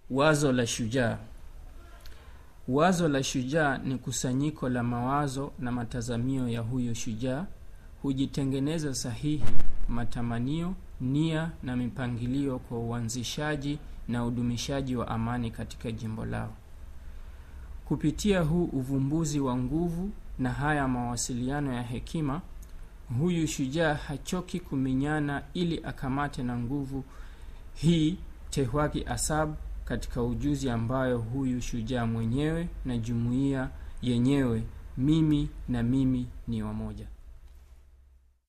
Wazo la shujaa. Wazo la shujaa ni kusanyiko la mawazo na matazamio ya huyo shujaa. Hujitengeneza sahihi, matamanio, nia na mipangilio kwa uanzishaji na udumishaji wa amani katika jimbo lao. Kupitia huu uvumbuzi wa nguvu na haya mawasiliano ya hekima, huyu shujaa hachoki kuminyana ili akamate na nguvu hii tehwaki asab katika ujuzi ambayo huyu shujaa mwenyewe na jumuiya yenyewe mimi na mimi ni wamoja.